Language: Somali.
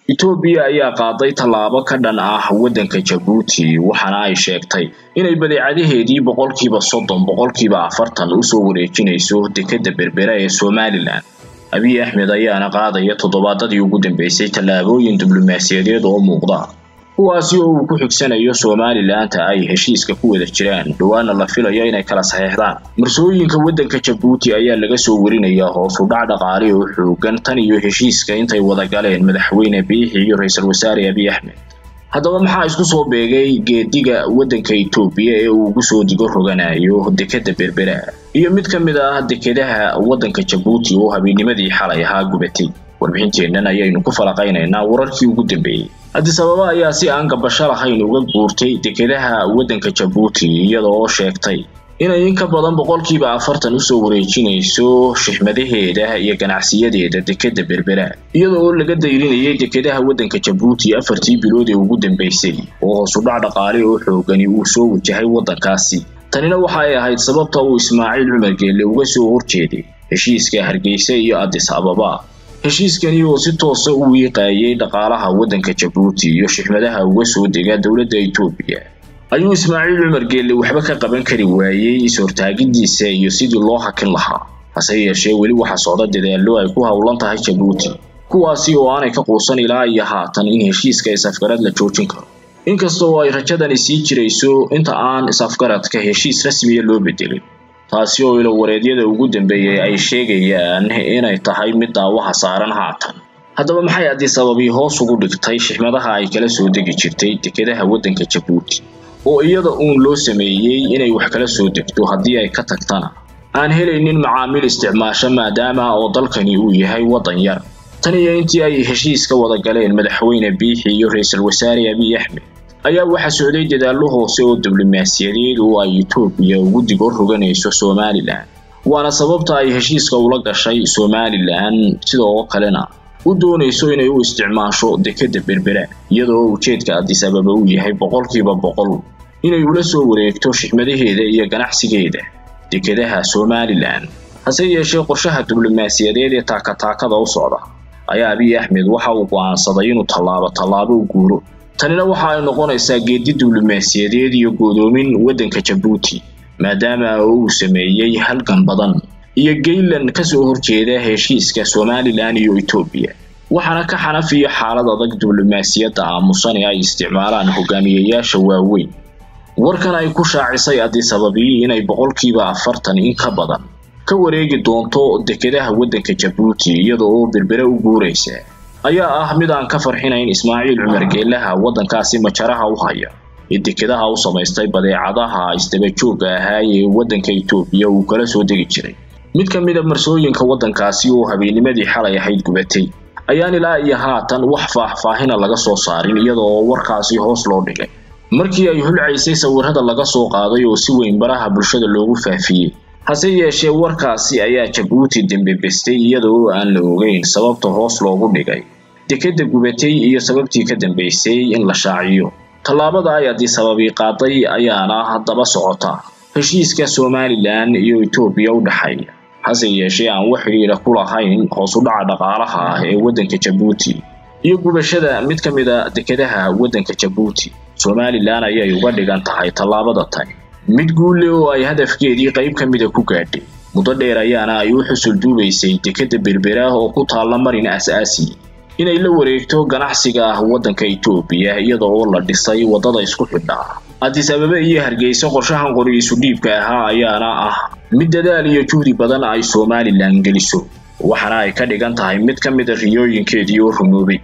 etoobiya ayaa qaaday tallaabo ka dhan ah waddanka jabuuti waxaana ay sheegtay inay badeecadaheedii boqolkiiba soddon boqolkiiba afartan usoo wareejinayso dekedda berbera ee somalilan abiy axmed ayaana qaadaya toddobaadadii ugu dambeysay tallaabooyin diblomaasiyadeed oo muuqda kuwaasi oo uu ku xigsanayo somalilanka ay heshiiska ku wada jiraan dhawaana la filayo inay kala saxeexdaan marsooyinka waddanka jabuuti ayaa laga soo warinayaa hoos u dhac dhaqaale oo xoogan tan iyo heshiiska intay wada galeen madaxweyne biixi iyo ra-iisul wasaare abiy axmed haddaba maxaa isku soo beegay geediga waddanka etoobiya ee uu ugu soo digo roganayo dekedda berbera iyo mid ka mid ah dekedaha waddanka jabuuti oo habeenimadii xalay ahaa gubatay warbixinteennan ayaynu ku falaqaynaynaa wararkii ugu dambeeyey addis ababa ayaa si aan gabasho lahayn uga guurtay dekedaha waddanka jabuuti iyada oo sheegtay inay in ka badan boqolkiiba afartan usoo wareejinayso shixmadaheeda iyo ganacsiyadeeda dekedda berbera iyada oo laga dayrinayay dekedaha waddanka jabuuti afartii bilood ee ugu dambeysay oo hoos u dhac dhaqaale oo xoogani uu soo wajahay waddankaasi tanina waxa ay ahayd sababta uu ismaaciil cumar geelle uga soo horjeeday heshiiska hargeysa iyo addis ababa heshiiskani oo si toosa u wiiqaayay dhaqaalaha waddanka jabuuti iyo shixmadaha uga soo dega dowladda etoobiya ayuu ismaaciil cumar geelle waxba ka qaban kari waayey is-hortaagidiisa iyo sidii loo hakin lahaa hase yeeshee weli waxaa socda dadaallo ay ku howlan tahay jabuuti kuwaasi oo aanay ka quusan ilaa iyo haatan in heshiiska is-afgarad la joojin karo inkasta oo ay rajadani sii jirayso inta aan is-afgaradka heshiis rasmiya loo bedelin taasi oo ilo wareedyada ugu dambeeyay ay sheegayaan inay tahay mid daawaha saaran haatan haddaba maxay addis ababii hoos ugu dhigtay shixmadaha ay kala soo degi jirtay dekedaha waddanka jabuuti oo iyada uun loo sameeyey inay wax kala soo degto haddii ay ka tagtana aan helaynin macaamiil isticmaasho maadaama oo dalkani uu yahay waddan yar tan iyo intii ay heshiiska wada galeen madaxweyne biixi iyo ra-iisul wasaare abiy axmed ayaa waxaa socday dadaallo hoose oo diblomaasiyadeed oo ay etoobiya ugu digo roganayso somalilan waana sababta ay heshiiska ula gashay somalilan sidoo kalena u doonayso inay u isticmaasho dekedda berbera iyada oo ujeedka addis ababa uu yahay boqolkiiba boqol inay ula soo wareegto shixmadaheeda iyo ganacsigeeda dekedaha somalilan hase yeeshee qorshaha diblomaasiyadeed ee taakataakada u socda ayaa abiy axmed waxa uu go'aansaday inuu tallaabo tallaabo u guuro tanina waxa ay noqonaysaa geedi diblomaasiyadeed iyo godoomin waddanka jabuuti maadaama uu sameeyey halgan badan iyo geylan ka soo horjeeda heshiiska somalilan iyo etoobiya waxaana ka xanafiya xaalad adag diblomaasiyadda aamusan ee ay isticmaalaan hogaamiyayaasha waaweyn warkan ay ku shaacisay addis ababii inay boqolkiiba afartan in ka badan ka wareegi doonto dekedaha waddanka jabuuti iyada oo berbere u guuraysa ayaa ah mid aan ka farxinayn ismaaciil cumar geelaha waddankaasi majaraha u haya ee dekedaha u samaystay badeecadaha isdabajooga ahaa ee waddanka etoobiya uu kala soo degi jiray mid ka mid a marsooyinka waddankaasi oo habeenimadii xalay ahayd gubatay ayaan ilaa iyo haatan wax faahfaahina laga soo saarin iyada oo warkaasi hoos loo dhigay markii ay hulcaysay sawirada laga soo qaaday oo si weyn baraha bulshada loogu faafiyey hase yeeshee warkaasi ayaa jabuuti dembebestay iyada oo aan la ogeyn sababta hoos loogu dhigay dekedda gubatay iyo sababtii ka dambeysay in la shaaciyo tallaabada ay addis ababii qaaday ayaana haddaba socota heshiiska somalilan iyo etoobiya u dhexeeya hase yeeshee aan wax xidhiidha ku lahayn hoos u dhaca dhaqaalaha ah ee waddanka jabuuti iyo gubashada mid ka mid a dekedaha waddanka jabuuti somalilan ayay uga dhigan tahay tallaabada tani mid guulle oo ay hadafkeedii qayb ka mida ku gaadhay muddo dheer ayaana ay u xusul duubaysay dekedda berbera oo ku taalla marin as-aasi inay la wareegto ganacsiga ah waddanka etoobiya iyada oo la dhisay waddada isku xidhaa addis ababa iyo hargeysa qorshahan qori isu dhiibka ahaa ayaana ah mid dadaal iyo juhdi badan ay somalilan geliso waxaana ay ka dhigan tahay mid ka mid a riyooyinkeedii oo rumoobay